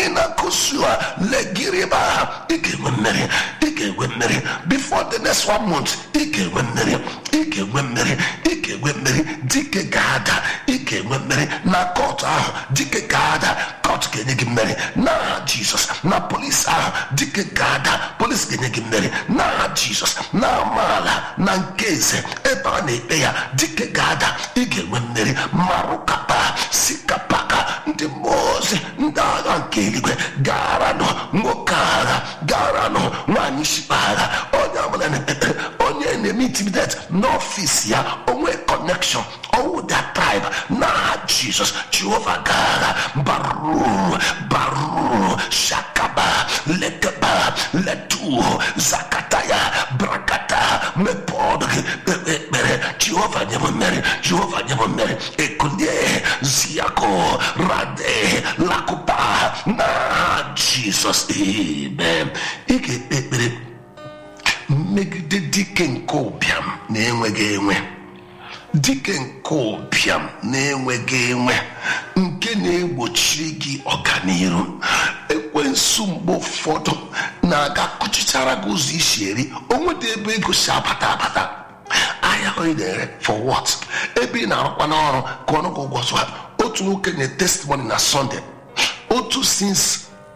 ị na-akụsu a legiriba ha ị ga-enwe mmeri ị ga-enwe mmeri before the next one month ị ga-enwe mmeri ị ga-enwe mmeri ị ga-enwe mmeri dike ga-ada ị ga-enwe mmeri na kọtụ ahụ dike ga-ada kọtụ ga-enye gị mmeri n'aha jizọs na polisi ahụ dike ga-ada polisi ga-enye gị mmeri n'aha jizọs na amaala na nke eze ebe a na-ekpe ya dike ga-ada ị ga-enwe mmeri marụkapa sikapaka ndị mmụọ ozi ndị agha nke eluigwe garanụ nwoke agha garanụ nwaanyị shikpa agha onye ọbụla na-ekpekpere onye na-eme intimidate n'ọfịs ya onwe connection ọwụ their tribe na jizọs jehova gara baru baru shakaba lekaba letu zakataya brakata mepọdụ gị kpekpe ekpere jehova nye m mmeri jehova nye m mmeri ekulie ziako rade lakupa na jizọs amen ị ga-ekpe ekpere mmegide dike nke ụbịam na-enweghị enwe dike nke ụbịam na-enweghị enwe nke na-egbochiri gị ọganiru ekwensu mgbe ụfọdụ na-aga kụchichara gị ụzọ isi eri onwe dị ebe ego si abata abata ahịa onye na-ere for what ebe ị na-arụkwa n'ọrụ ka ọnụ gị ụgwọ zụa otu nwoke nye testimony na sọnde otu since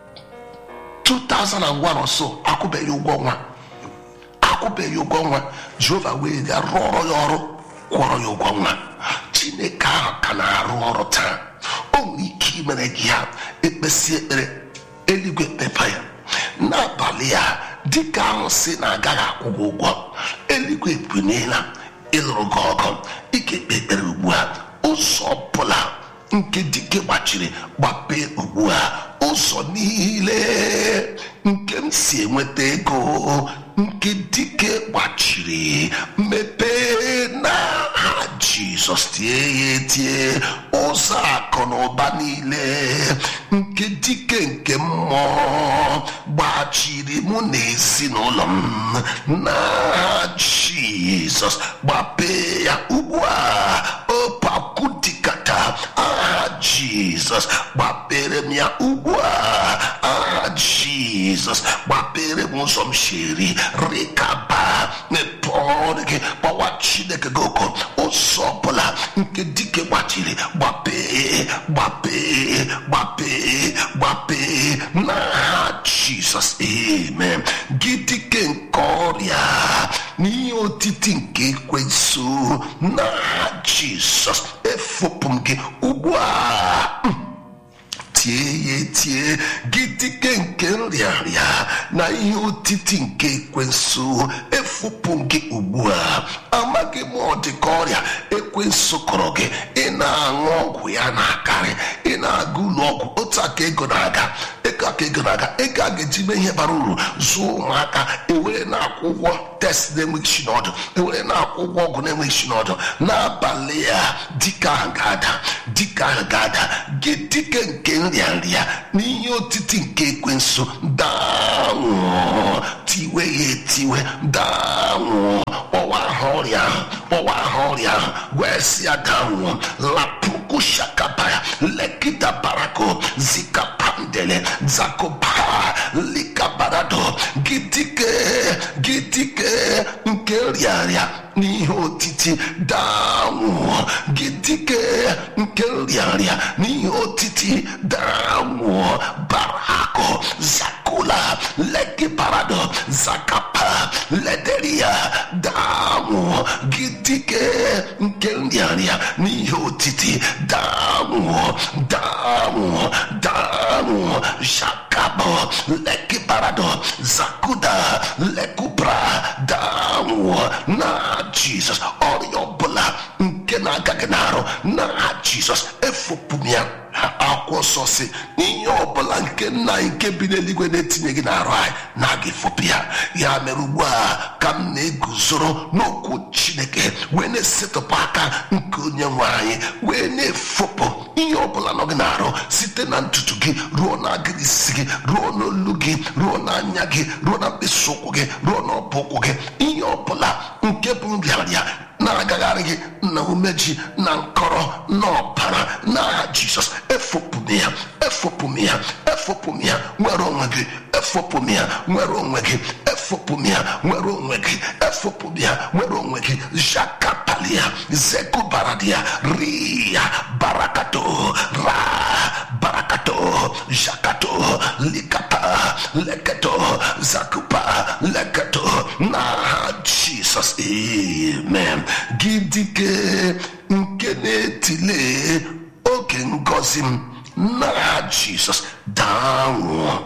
2001 or so akwụbeghị ụgwọ nwa akwụbeghị ụgwọ nwa jehova wee ga rụọrọ ya ọrụ kwụọrọ ya ụgwọ nwa chineke ahụ ka na-arụ ọrụ taa o nwere ike imere gị ya ekpesi ekpere eluigwe pepa ya n'abalị ya dịka ahụ si na agaghị akwụ gị ụgwọ eluigwe ebuniela ịlụrụ gị ọgụ ị ga-ekpe ekpere ugbu a ụzọ ọbụla nke dike gbachiri gbapee ugbu a ụzọ niile nke m si enweta ego nke dike gbachiri mepee n'aha jizọs tie ya etie ụzọ akụ na ụba niile nke dike nke mmụọ gbachiri mụ na ezinụlọ m n'aha jizọs gbapee ya ugbu a opakudikata aha jizọs gbapere m ya ugbu a aha jizọs gbapere m ụzọ m shiri rikaba mepee ọrụ gị gbawa chineke gị oko ụzọ ọbụla nke dike gbachiri gbapee gbapee gbapee gbapee n'aha jizọs amen gị dike nke ọrịa n'ihe otiti nke ekwensu n'aha jizọs efopụ m gị ugbu a tie ya etie gị dike nke nrịarịa na ihe otiti nke ekwensu efupụ gị ugbu a amaghị m ọ dị ka ọrịa ekwensu kọrọ gị ị na-aṅụ ọgwụ ya na-akarị ị na-aga ụlọ ọgwụ otu aka ego na-aga ego aka ego na-aga ego a ga-eji mee ihe bara uru zụọ ụmụaka ewere na-akwụ ụgwọ test na-enweghị isi n'ọdụ ewere na-akwụ ụgwọ ọgwụ na-enweghị isi n'ọdụ n'abalị ya dike ahụ ga-ada dike ahụ ga-ada gị dike nke nrịanrịa n'ihe otiti nke ekwensu daanwụọ tiwe ya etiwe daanwụọ kpọwa aha ọrịa ahụ kpọwa aha ọrịa ahụ wee si ya daanwụọ lapuku shakabaya lekita barako zikapandele zakoba likabarado gidike gidike nke rịarịa n'ihe otiti daanwụọ gidike nke rịarịa n'ihe otiti daanwụọ barako zakula lekibarado zakapa lederia daanwụọ gidike nke rịarịa n'ihe otiti daanwụọ daanwụọ daanwụọ shakabo lekibarado zakuda lekubra daanwụọ na jizọs ọrịa ọbụla nke na-aga gị n'arụ na jizọs efopụ m ya akwụkwọ nsọ si ihe ọbụla nke nna anyị nke bi n'eluigwe na-etinye gị n'arụ anyị na-aga efopụ ya ya mere ugbu a ka m na-eguzoro n'okwu chineke wee na-esetụpụ aka nke onye nwe anyị wee na-efopụ ihe ọbụla nọ gị n'arụ site na ntutu gị ruo na agịrị isi gị ruo n'olu gị ruo n'anya gị ruo na mkpịsị ụkwụ gị ruo n'ọbụ ụkwụ gị ihe ọbụla nke bụ nrịarịa na-agagharị gị na umeji na nkọrọ mkpọrọ n'ọbara n'aha jizọs efopụm ya efopụm ya efopụm ya nwere onwe gị efopụm ya nwere onwe gị efopụm ya nwere onwe gị efopụm ya nwere onwe gị jakapalia zekubaradia ria barakato ra barakato jakato likata leketo zakupa leketo n'aha jizọs amen gị dike nke na-etile oge ngọzi m n'aha jizọs daa nwụọ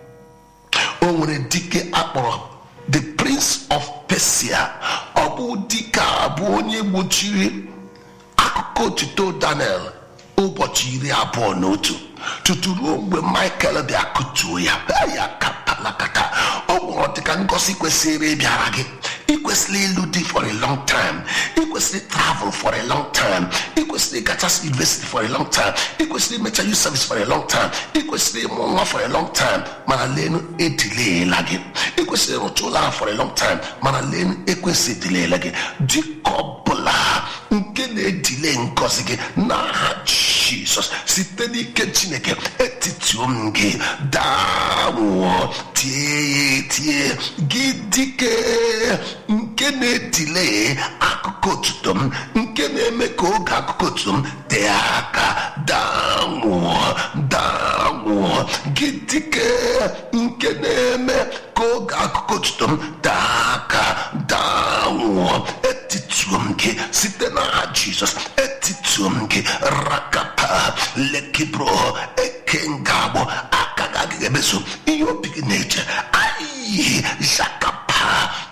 o nwere dike akpọrọ the prince of persia ọ bụ dike a bụ onye gbochiri akụkọ otuto daniel ụbọchị iri abụọ na otu tutu ruo mgbe michael bịa kụtuo ya ya kapalakata ọ gwụrụ dịka ngosi kwesịrị ịbịara gị ị kwesịrị ịlụ di for a long time ị kwesịrị travel for a long time ị kwesịrị gachas university for a long time ị kwesịrị imecha youth service for a long time ị kwesịrị ịmụ nwa for a long time mana lenu edileela gị ị kwesịrị ịrụcha ụlọ ahụ for a long time mana lenu ekwesị edileela gị dịka ọbụla nke na-edile ngọzi gị n'aha jizọs site n'ike chineke etituo m gị daa nwụọ tie ya tie gị dike nke na-edile akụkọ otuto m nke na-eme ka oge akụkọ otuto m tee aka daa nwụọ daa nwụọ gị dike nke na-eme ka oge akụkọ otuto m tee aka daa nwụọ etituo m gị site n'aha jizọs etituo m gị rakapa lekibro eke nga agbọ aka gị agaghị emeso ihe obi gị na-eche ayi zakapa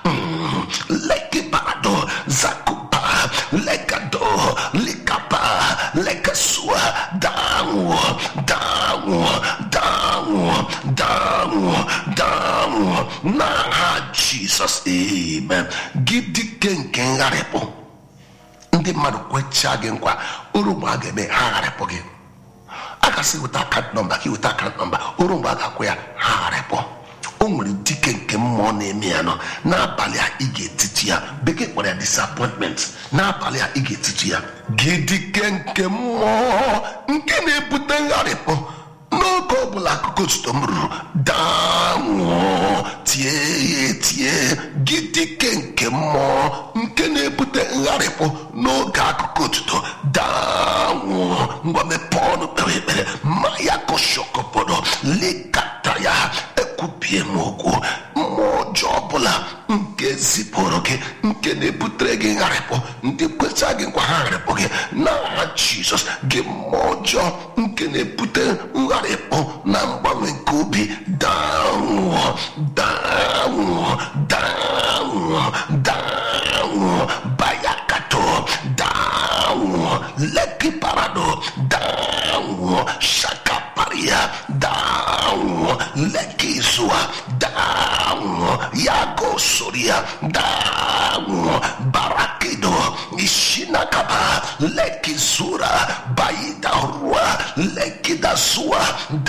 lekibarado zakupa lekado likapa lekasua danwụ danwụ danwụ danwụ danwụ n'aha jizọs amen gị dike nke ngharịpụ ndị mmadụ kwechaa gị nkwa uru mgbe a ga-eme ha gharịpụ gị a gasị weta akant nọmba ka weta akant nọmba uru mgbe a ga-akwụ ya ha gharịpụ o nwere dike nke mmụọ na-eme ya nọ n'abalị a ị ga-etiti ya bekee kpọrọ ya disappointment n'abalị a ị ga-etiti ya gị dike nke mmụọ nke na-ebute ngharịpụ n'oge ọbụla akụkọ otuto m ruru daa nwụọ tie ya etie gị dike nke mmụọ nke na-ebute ngharịpụ n'oge akụkọ otuto daa nwụọ ngwa mepee ọnụ kpere ekpere ma ya kọshọkọpọdọ lekata ya ekwubie m okwu mmụọ ọjọọ ọbụla nke zipụrụ gị nke na-ebutere gị ngharịpụ ndị kweta gị nkwa ha gharịpụ gị n'aha jizọs gị mmụọ ọjọọ nke na-ebute ngharịpụ na mgbanwe nke obi danwụọ danwụọ danwụọ danwụọ bayakato danwụọ leki parado danwụọ shakaparia danwụọ leki zua danwụọ yago soria danwụọ barakido ishinakaba leki zura baida rua leki dazua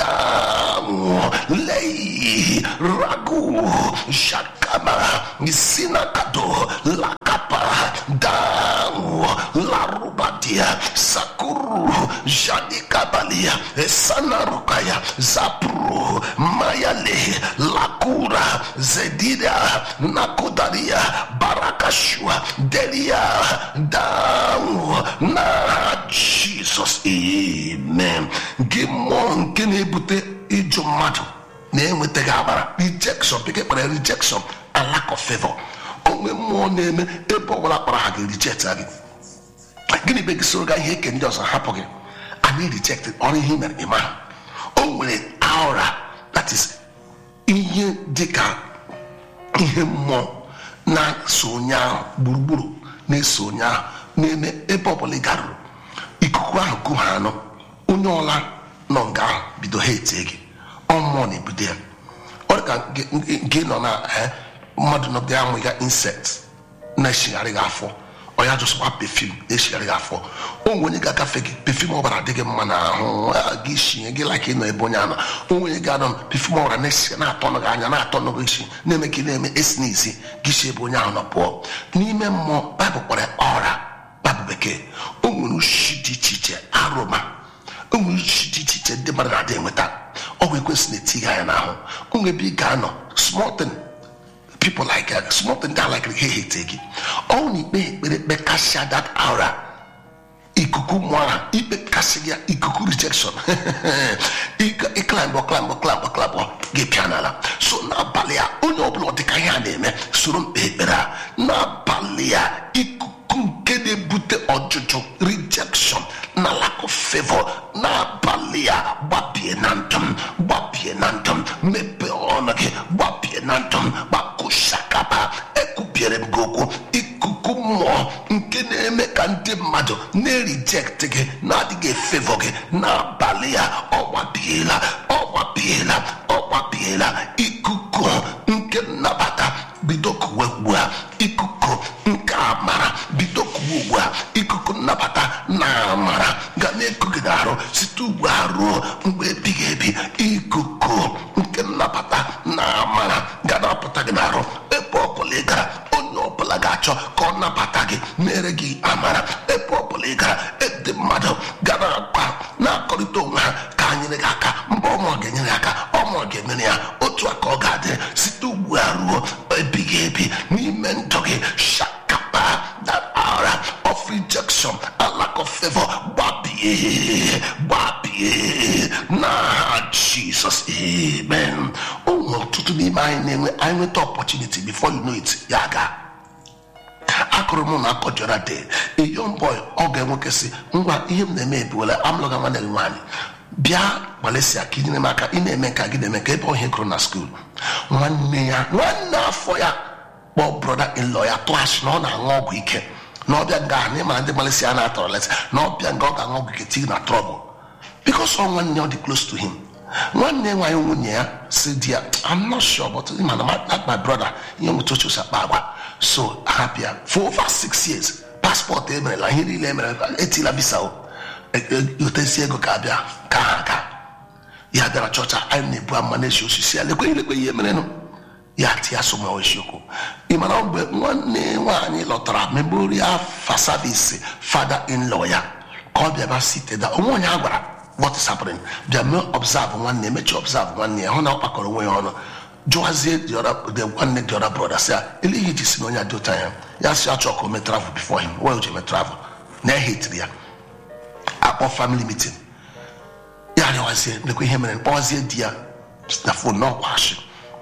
danwụọ lei ragu shakama isinakado lakapa danwụọ larubadia sakuru jadikabalia esanarukaya zapru mayale lakura zedida nakudaria barakashua delia danwụọ na jizọs amen gị mmụọ nke na-ebute ịjụ mmadụ na-enwetaghị amara rejection bekee kpara rejection and lack of favor onwe mmụọ na-eme ebe ọbụla kpara ha ga-reject gị gịnị be gị soro ga ihe eke ndị ọzọ hapụ gị anyị reject ọrụ ihe mere ịma o nwere aura that is ihe dịka ihe mmụọ na-eso onye ahụ gburugburu na-eso onye ahụ na-eme ebe ọbụla ị garuru ikuku ahụ ku ha anụ onye ọla nọ nga ahụ bido ha etie gị ọmmụọ na-ebido ya ọ dị ka gị nọ na mmadụ nọgide amụ ya insekt na-eshigharị gị afọ ọ ya jụsịkwa pefim na-eshigharị gị afọ o nwere onye ga-agafe gị pefim ọbara dị gị mma n'ahụ gị shie gị laka ịnọ ebe onye anọ o nwere ga anọ pefim ọbara na-esi na-atọ gị anya na-atọ gị isi na-eme ka ị na-eme esi n'isi gị si ebe onye ahụ nọ pụọ n'ime mmụọ baịbụl kpọrọ ọra na bụ bekee o nwere ushi dị iche iche arụma o nwere ushi dị iche iche ndị mmadụ na-adị enweta ọgwụ ekwesị na-eti anya n'ahụ o nwere ebe ị ga-anọ small thing people like uh, small thing that like ha hate gị ọ na ikpe ekpere kpekasịa that aura ikuku mụara ikpe kasị gị ikuku rejection ịklambọ klambọ klambọ klambọ gị pịa n'ala so n'abalị a onye ọbụla ọ dịka ihe a na-eme soro mkpe ekpere a n'abalị a ikuku nke na-ebute ọjụjụ rejection na lack of favor n'abalị a gbapie na ndụ m gbapie na ndụ m mepee ọnụ gị gbapie na ndụ m gbakụshakaba ekwubiere m gị okwu ikuku mmụọ nke na-eme ka ndị mmadụ na-erijekt gị na-adịghị efevọ gị n'abalị a ọgbabiela ọgbabiela ọgbabiela ikuku nke nnabata bido kuwe ugbu a ikuku nke amara bido kuwe ugbu a ikuku nnabata na amara ga na-eku gị n'arụ site ugbu a ruo mgbe ebighị ebi ikuku nke nnabata na amara ga na-apụta gị n'arụ ebe ọbụla ị gara onye ọbụla ga-achọ ka ọ nabata gị mere gị amara ebe ọbụla ị gara ndị mmadụ gara akwa na-akọrịta onwe ha ka a nyere gị aka mgbe ọmụ ga-enyere gị aka ọmụ ga-emere ya otu a ka ọ ga-adị site ugbu a ruo ebighị ebi n'ime ndụ gị shakapa that aura of rejection and lack of favor gbabie gbabie na jesus amen o nwere ọtụtụ n'ime anyị na-enwe anyị nweta opportunity before you know it ya gaa akụrụ m na akọjọra de a young boy ọ ga-enwoke si ngwa ihe m na-eme ebuola amụlụga nwanne gị nwaanyị bịa gbalịsịa ka inyere m aka ị na-eme ka gị na-eme ka ebe ọhịa gụrụ na skuul nwanne ya nwanne afọ ya kpọọ broda in-law ya tụọ asị na ọ na-aṅụ ọgwụ ike na ọbịa nga ahụ ịmara ndị gbalịsị ya na-atọrọ lesị na ọbịa nga ọ ga-aṅụ ọgwụ ike tii na trọbụl bikos ọ nwanne ya ọ dị close to him nwanne nwaanyị nwunye ya si di ya i'm not sure but ịma na my- my brother ihe nweta oche osi akpa agwa so hapịa for over six years paspọtụ emerela ihe niile emere etila visa o otesi ego ka abịa ka ha aga ya bịara chọọchị anyị na-ebu ama na-esi osisi ya lekwe lekwe ihe merenụ ya ti ya soma isiokwu ị mara mgbe nwanne nwaanyị lọtara memorial fa savisi fada in law ya ka ọ bịaba siteda onwe onye a gwara what is happening bịa mee observe nwanne emechi observe nwanne ya hụ na ọ kpakọrọ onwe ya ọnụ jụwazie the other- the nwanne the other brother sị ya eleihe ji si na onye adị ụta ya ya si achọ ka o mee travel before him why o ji eme travel na ehetiri ya akpọ family meeting ya rịwazie lekwa ihe mere kpọzie di ya na fon n'ọkwa ashị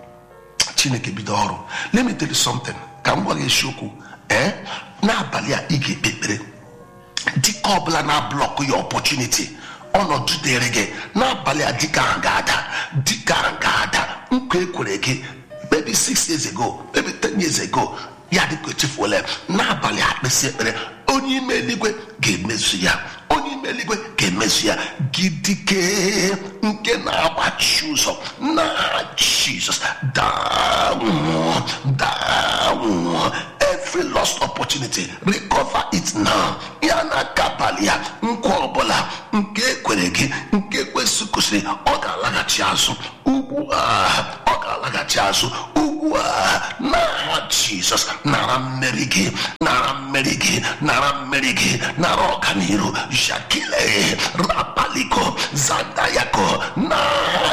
chineke bido ọrụ let me tell you something ka m gwa gị eziokwu ee n'abalị a ị ga-ekpe ekpere dịka ọbụla na-ablọkụ ya opportunity ọnọdụ dịrị gị n'abalị a dịka ahụ ga-ada dịka ahụ ga-ada nkwa ekwere gị maybe six years ago maybe ten years ago ya dịka echefuola ya. n'abalị a kpesị ekpere onye ime eluigwe ga-emezu ya onye ime eluigwe ga-emezu ya gidike nke na-agbachi ụzọ na jizọs daa nwụọ daa nwụọ every lost opportunity recover it now ya na kabalị ya nkwa ọbụla nke ekwere gị nke ekwesị kwesịrị ọ ga-alaghachi azụ ugbu a ọ ga-alaghachi azụ ugbu a n'aha jizọs nara mmeri gị nara mmeri gị nara mmeri gị nara ọganiru jakile rapaliko zandayako n'aha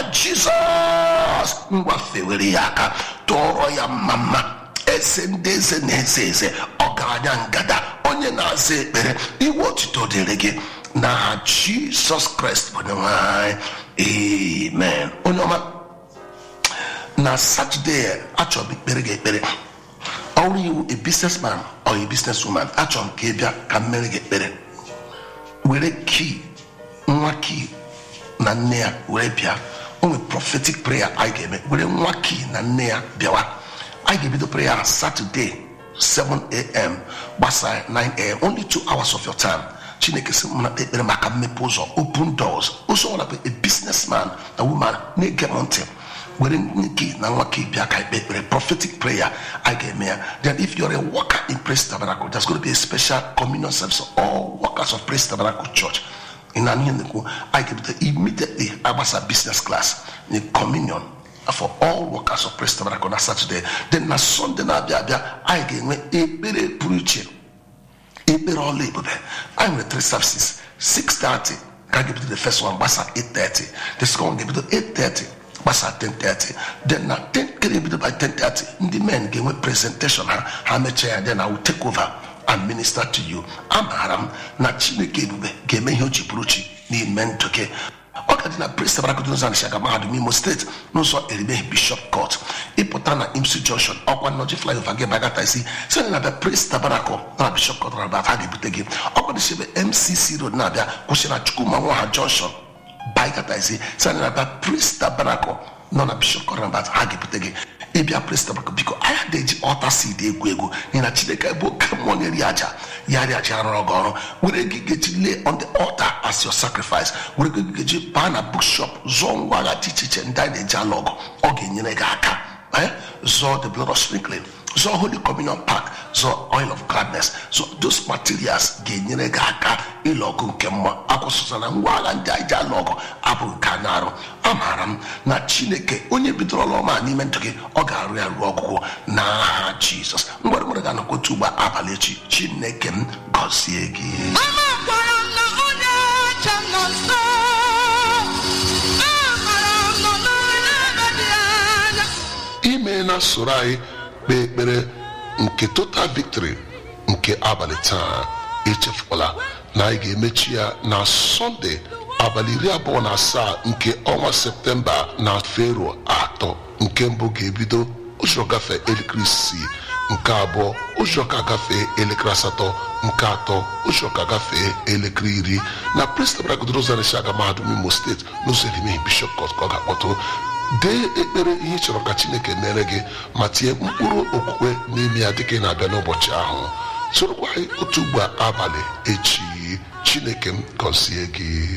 jizọs ngwa fewere ya aka tụọrọ ya mma mma eze ndị eze na-eze eze ọgaranya ngada onye na-aza ekpere iwe otito dịrị gị n'aha jizọs kraịst bụ onyenwe anyị amen onye ọma na satọde achọrọ m ikpere gị ekpere ọrụ iwu a businessman or a businesswoman achọrọ m ka ị bịa ka m mere gị ekpere were kii nwa kii na nne ya were bịa o nwere prophetic prayer anyị ga-eme were nwa kii na nne ya bịawa anyị ga-ebido prayer na saturday 7am gbasaa 9am only two hours of your time chineke sị m na kpee ekpere maka mmepe ụzọ open doors ụzọ ọbụla bụ a businessman na woman na-ege m ntị were nke na nwa ka bịa ka ikpe ekpere prophetic prayer anyị ga-eme ya then if you're a worker in praise tabernacle there's going to be a special communion service for all workers of praise tabernacle church in an nekwu anyị ga-ebido immediately agbasa business class in communion for all workers of praise tabernacle na saturday then na sunday na-abịa abịa anyị ga-enwe ekpere pụrụ iche a ekpere ọla ebube anyị nwere three services 6:30 ka a ga-ebido the first one gbasa 8:30 the second one ga-ebido 8:30 gbasa 10:30 then na 10 kere ebido by 10:30 ndị men ga-enwe presentation ha ha mechaa ya then I will take over and minister to you amaara m na chineke ebube ga-eme ihe o ji pụrụ chi n'ime ndụ gị ọ ga dị na prist barakụdozan shaga mahadum imo steeti n'ụzọ erimeghi bishop court ịpụta na imsi junction ọkwa nnọchi flyover gị bagata isi site na abịa prist tabarakụ na bishop court na ha ga-ebute gị ọkwa dịsi ebe mcc road na-abịa kwụsị na chukwuma nwaha junction bagata isi site na abịa prist tabarakụ nọ na bishop court na ha ga-ebute gị ịbịa prist tabarakụ biko anya na-eji ọta seed egwu egwu n'ihi na chineke bụ oke mmụọ na-eri aja ya ri aja arụrụ gị ọrụ were gị gaji lay on the altar as your sacrifice were gị gaji baa na bookshop zụọ ngwa agha dị iche iche ndị anyị na-eji alụ ọgụ ọ ga-enyere gị aka eh? zụọ the blood of sprinkling zụọ holy communion pack zụọ oil of gladness zụọ those materials ga-enyere gị aka ịlụ ọgụ nke mma akwụsịsa na ngwa agha ndị anyị ji alụ ọgụ abụ nke anyị arụ amaara m na chineke onye bidoro ọrụ ọma n'ime ndụ gị ọ ga-arụ ya ruo ọgwụgwụ n'aha jizọs mgbere mgbere ga-anọkwa otu ugbo abalị echi chineke m gọzie gị Amakwara m na onye ọcha nọ nso. Amaara m na ọ nọghị n'ebe dị anya. ime na soro anyị kpee ekpere nke total victory nke abalị taa echefukwala na anyị ga-emechi ya na sọnde abalị iri abụọ na asaa nke ọnwa septemba na fero atọ nke mbụ ga-ebido ụzọ gafee elekere isii nke abụọ ụzọ ka gafee elekere asatọ nke atọ ụzọ ka gafee elekere iri na prestabragodrozarisiaga mahadum imo steeti n'ụzọ erimeghi bishọp kọt ka ọ ga-akpọtụ dee ekpere ihe ị chọrọ ka chineke mere gị ma tinye mkpụrụ okwukwe n'ime ya dịka ị na-abịa n'ụbọchị ahụ sorokwa anyị otu ugbo abalị echi chineke m gọzie gị